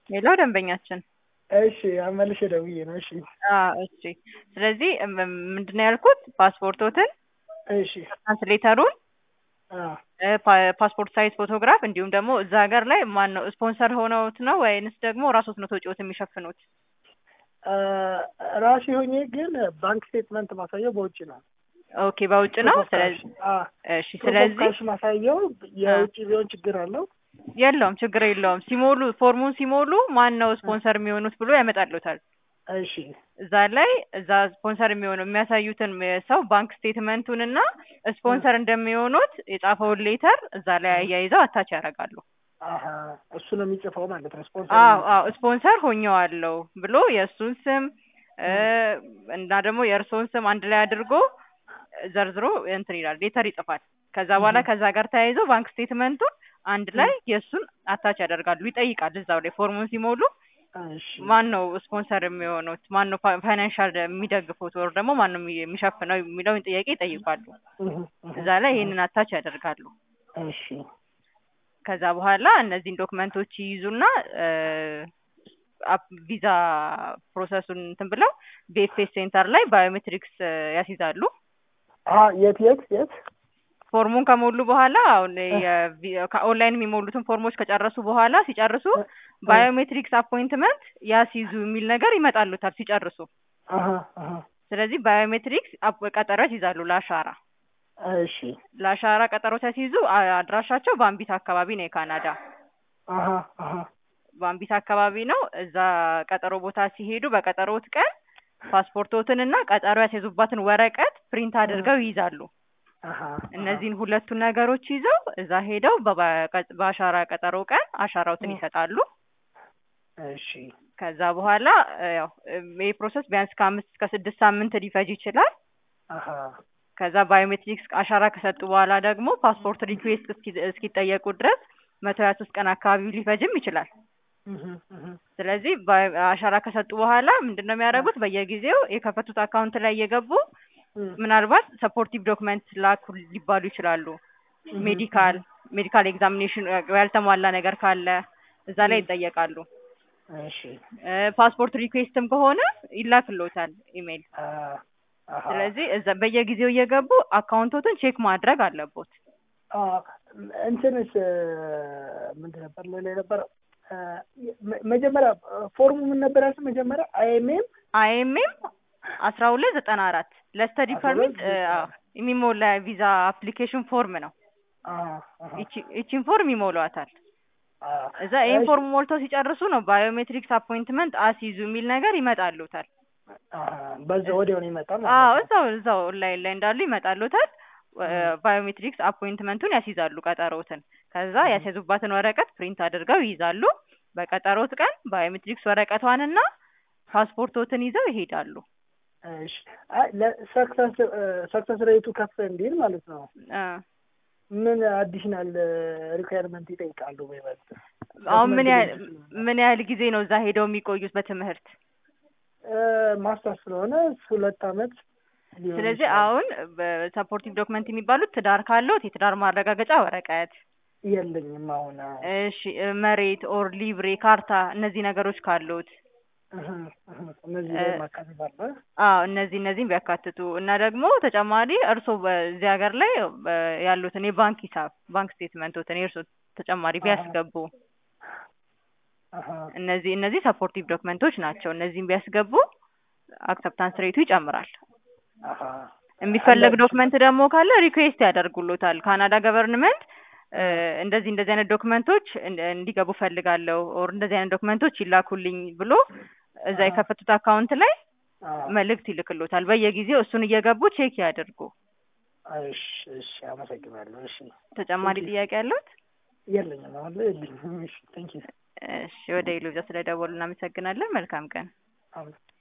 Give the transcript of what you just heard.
ሌላው ደንበኛችን እሺ አመልሼ ደውዬ ነው። እሺ አዎ እሺ። ስለዚህ ምንድን ነው ያልኩት ፓስፖርቶትን፣ እሺ ትራንስሌተሩን፣ አዎ እ ፓ- ፓስፖርት ሳይዝ ፎቶግራፍ እንዲሁም ደግሞ እዛ ሀገር ላይ ማን ነው ስፖንሰር ሆነውት ነው ወይንስ ደግሞ ራሶት ነው ወጪዎት የሚሸፍኑት? አ፣ ራሴ ሆኜ ግን ባንክ ስቴትመንት ማሳየው በውጭ ነው። ኦኬ በውጭ ነው። ፕሩፍ ኦፍ ስለዚህ ካሽ፣ አ፣ እሺ ፕሩፍ ኦፍ ስለዚህ ካሽ ማሳየው የውጭ ቢሆን ችግር አለው። የለውም ችግር የለውም። ሲሞሉ ፎርሙን ሲሞሉ ማን ነው ስፖንሰር የሚሆኑት ብሎ ያመጣሉታል። እሺ እዛ ላይ እዛ ስፖንሰር የሚሆነው የሚያሳዩትን ሰው ባንክ ስቴትመንቱን እና ስፖንሰር እንደሚሆኑት የጻፈውን ሌተር እዛ ላይ አያይዘው አታች ያደርጋሉ። አሀ እሱ ነው የሚጽፈው ማለት ነው። ስፖንሰር አዎ አዎ ስፖንሰር ሆኜዋለሁ ብሎ የእሱን ስም እ እና ደግሞ የእርስዎን ስም አንድ ላይ አድርጎ ዘርዝሮ እንትን ይላል ሌተር ይጽፋል። ከዛ በኋላ ከዛ ጋር ተያይዞ ባንክ ስቴትመንቱን አንድ ላይ የእሱን አታች ያደርጋሉ። ይጠይቃል እዛው ላይ ፎርሙን ሲሞሉ እሺ ማን ነው ስፖንሰር የሚሆኑት፣ ማን ነው ፋይናንሻል የሚደግፉት፣ ወር ደግሞ ማን ነው የሚ- የሚሸፍነው የሚለውን ጥያቄ ይጠይቃሉ። እህ፣ እህ፣ እዛ ላይ ይሄንን አታች ያደርጋሉ። እሺ ከዛ በኋላ እነዚህን ዶክመንቶች ይይዙና እ አፕ- ቪዛ ፕሮሰሱን እንትን ብለው ቢኤፍኤስ ሴንተር ላይ ባዮሜትሪክስ እ ያስይዛሉ። አ የት የት የት ፎርሙን ከሞሉ በኋላ አሁን የቪ- ከኦንላይን የሚሞሉትን ፎርሞች ከጨረሱ በኋላ ሲጨርሱ ባዮሜትሪክስ አፖይንትመንት ያስይዙ የሚል ነገር ይመጣሉታል ሲጨርሱ። አሀ አሀ ስለዚህ ባዮሜትሪክስ አፕ- ቀጠሮ ያስይዛሉ ለአሻራ እሺ ለአሻራ ቀጠሮ ሲያስይዙ አ- አድራሻቸው ባምቢት አካባቢ ነው የካናዳ አሀ አሀ ባምቢት አካባቢ ነው። እዛ ቀጠሮ ቦታ ሲሄዱ በቀጠሮት ቀን ፓስፖርቶትን እና ቀጠሮ ያስይዙባትን ወረቀት ፕሪንት አድርገው ይይዛሉ። አሀ እነዚህን ሁለቱን ነገሮች ይዘው እዛ ሄደው በባ- ቀ- በአሻራ ቀጠሮ ቀን አሻራውትን ይሰጣሉ። እሺ ከዛ በኋላ እ ያው እ ይህ ፕሮሰስ ቢያንስ ከአምስት እስከ ስድስት ሳምንት ሊፈጅ ይችላል። አሀ ከዛ ባዮሜትሪክስ አሻራ ከሰጡ በኋላ ደግሞ ፓስፖርት ሪኩዌስት እስኪ- እስኪጠየቁ ድረስ መቶ ሀያ ሶስት ቀን አካባቢ ሊፈጅም ይችላል። እህ፣ እህ፣ ስለዚህ ባዮ- አሻራ ከሰጡ በኋላ ምንድን ነው የሚያደርጉት? በየጊዜው የከፈቱት አካውንት ላይ እየገቡ እህ፣ ምናልባት ሰፖርቲቭ ዶክመንት ላኩ ሊባሉ ይችላሉ። ሜዲካል ሜዲካል ኤግዛሚኔሽን ያልተሟላ ነገር ካለ እዛ ላይ ይጠየቃሉ። እሺ እ ፓስፖርት ሪኩዌስትም ከሆነ ይላክሎታል ኢሜይል። አ አሀ ስለዚህ እዛ በየጊዜው እየገቡ አካውንቶትን ቼክ ማድረግ አለቦት። አ እንትንስ እ፣ ምንድን ነበር ሌላ ነበር እ፣ መ- መጀመሪያ ፎርሙ ምን ነበር ያልሽው? መጀመሪያ አይኤምኤም አይኤምኤም አስራ ሁለት ዘጠና አራት ለስተዲ አስራ ሁለት ፐርሚት ዘጠና አራት የሚሞላ ቪዛ አፕሊኬሽን ፎርም ነው። አሀ ይቺ- ይቺን ፎርም ይሞሏታል። አ እዛ ይህን ፎርም ሞልተው ሲጨርሱ ነው ባዮሜትሪክስ አፖይንትመንት አስይዙ የሚል ነገር ይመጣሉታል። አሀ በዛ ወዲያው ነው ይመጣ ማለት አዎ ነው። እዛው እዛው ኦንላይን ላይ እንዳሉ ይመጣሉታል። ባዮሜትሪክስ አፖይንትመንቱን ያስይዛሉ ቀጠሮትን። ከዛ ያስያዙባትን ወረቀት ፕሪንት አድርገው ይይዛሉ። በቀጠሮት ቀን ባዮሜትሪክስ ወረቀቷንና ፓስፖርቶትን ይዘው ይሄዳሉ። እሺ አይ ለሰክሰስ ሰክሰስ ሬቱ ከፍ እንዲል ማለት ነው። እ ምን አዲሽናል ሪኳየርመንት ይጠይቃሉ? በይበልጥ አሁን ምን ያህል ምን ያህል ጊዜ ነው እዛ ሄደው የሚቆዩት በትምህርት? ማስተር ስለሆነ ሁለት አመት ሊሆን ስለዚህ ይችላል። አሁን በሰፖርቲቭ ዶክመንት የሚባሉት ትዳር ካለዎት የትዳር ማረጋገጫ ወረቀት፣ የለኝም አሁን እሺ እ መሬት ኦር ሊብሬ ካርታ፣ እነዚህ ነገሮች ካሉት እህ፣ እህ፣ እነዚህ ላይ ማካተት አለ። አዎ እነዚህ እነዚህም ቢያካትቱ እና ደግሞ ተጨማሪ እርስዎ በዚህ ሀገር ላይ በ- ያሉትን የባንክ ሂሳብ ባንክ ስቴትመንቶትን የእርስዎ ተጨማሪ ቢያስገቡ አሀ፣ እነዚህ እነዚህ ሰፖርቲቭ ዶክመንቶች ናቸው። እነዚህም ቢያስገቡ አክሰፕታንስ ሬቱ ይጨምራል። አሀ፣ የሚፈለግ ዶክመንት ደግሞ ካለ ሪኩዌስት ያደርጉሎታል። ካናዳ ገቨርንመንት እ እንደዚህ እንደዚህ አይነት ዶክመንቶች እን- እንዲገቡ ፈልጋለሁ ኦር እንደዚህ አይነት ዶክመንቶች ይላኩልኝ ብሎ እዛ የከፈቱት አካውንት ላይ አዎ። መልእክት ይልክሎታል። በየጊዜው እሱን እየገቡ ቼክ ያድርጉ። እሺ፣ እሺ፣ አመሰግናለሁ። እሺ፣ ተጨማሪ ጥያቄ ያለዎት? የለኝም አሁን ላይ የለኝም። እሺ፣ ቴንኪው። እሺ፣ ወደ ኢሉዛ ስለደወሉ እናመሰግናለን። መልካም ቀን። አሜን።